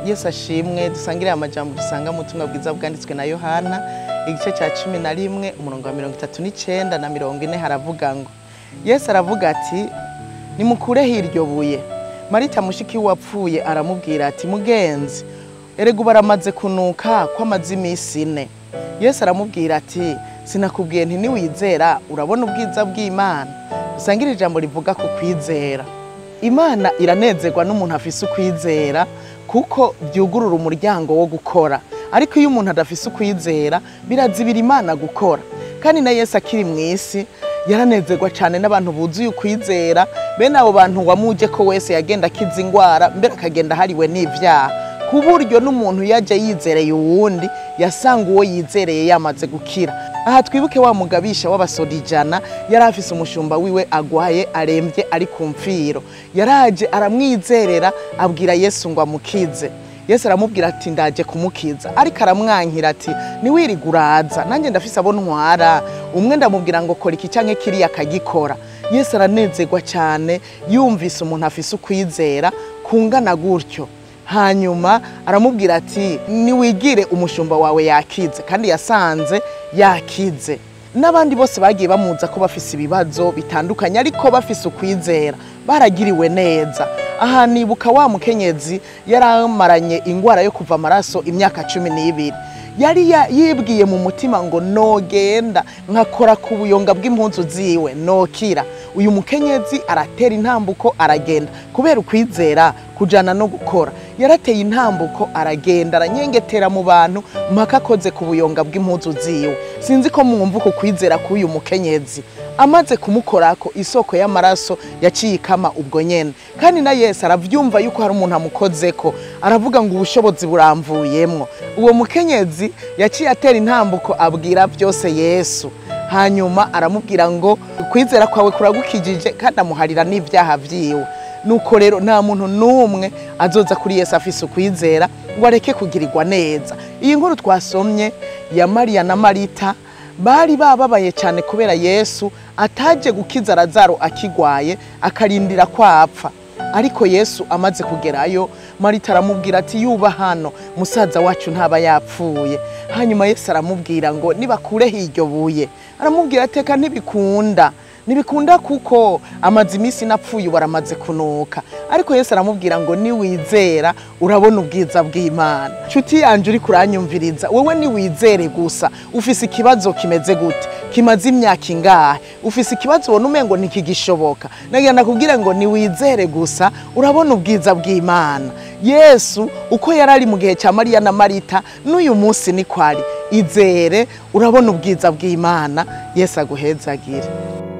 yesu ashimwe dusangire amajambo dusanga mu butumwa bwiza bwanditswe na yohana igice cya cumi na rimwe umurongo wa mirongo itatu n'icyenda na mirongo ine haravuga ngo yesu aravuga ati nimukureho iryo buye marita mushiki wapfuye aramubwira ati mugenzi erega ubu aramaze kunuka ko amaze iminsi ine yesu aramubwira ati sinakubwiye nti niwizera urabona ubwiza bw'imana dusangire ijambo rivuga ku kwizera imana iranezerwa n'umuntu afise ukwizera kuko byugurura umuryango wo gukora ariko iyo umuntu adafise ukwizera birazibira imana gukora kandi na yesu akiri mu isi yaranezerwa cyane n'abantu buzuye ukwizera bene abo bantu wamuje ko wese yagenda akiza indwara mbere akagenda ahariwe n'ibyaha ku buryo n'umuntu yajya yizereye uwundi yasanga uwo yizereye yamaze gukira aha twibuke wa mugabisha w'abasoda ijana yari afise umushumba wiwe agwaye arembye ari ku mfiro yaraje aramwizerera abwira yesu ngo amukize yesu aramubwira ati ndaje kumukiza ariko aramwankira ati niwiriga uraza nanjye ndafise abo ntwara umwe ndamubwira ngo kora iki canke kiriya akagikora yesu aranezerwa cyane yumvise umuntu afise ukwizera kungana gutyo hanyuma aramubwira ati niwigire umushumba wawe yakize kandi yasanze yakize n'abandi bose bagiye bamuza ko bafise ibibazo bitandukanye ariko bafise ukwizera baragiriwe neza aha nibuka wa mukenyezi yari amaranye ingwara yo kuva amaraso imyaka cumi n'ibiri yari yibwiye mu mutima ngo nogenda nkakora ku buyonga bw'impunzu ziwe nokira uyu mukenyezi aratera intambuko aragenda kubera ukwizera kujana no gukora yarateye intambuko aragenda aranyengetera mu bantu mpaka akoze ku buyonga bw'impunzu ziwe sinzi ko mwumva uku kwizera k'uyu mukenyezi amaze kumukorako isoko y'amaraso yaciye ikama ubwo nyene kandi na yesu aravyumva yuko hari umuntu amukozeko aravuga ngo ubushobozi buramvuyemwo uwo mukenyezi yaciye atera intambuko abwira byose yesu hanyuma aramubwira ngo ukwizera kwawe kuragukijije kandi amuharira n'ibyaha vyiwe nuko rero nta muntu n'umwe azoza kuri yesu afise ukwizera ngo areke kugirirwa neza iyi nkuru twasomye ya mariya na marita bari bababaye cyane kubera yesu ataje gukiza razaro akigwaye akarindira ko apfa ariko yesu amaze kugerayo marita aramubwira ati yuba hano musaza wacu ntaba yapfuye hanyuma yesu aramubwira ngo nibakureho iryo buye aramubwira ateka ntibikunda ntibikunda kuko amaze iminsi napfuye ubu aramaze kunuka ariko yesu aramubwira ngo niwizera urabona ubwiza bw'imana nshuti yanjye uri kuranyumviriza wowe niwizere gusa ufise ikibazo kimeze gute kimaze imyaka ingahe ufise ikibazo ubona umengo ntikigishoboka nagira nakubwire ngo niwizere gusa urabona ubwiza bw'imana yesu uko yari ari mu gihe cya mariya na marita n'uyu munsi ni kwari izere urabona ubwiza bw'imana yesu aguhezagire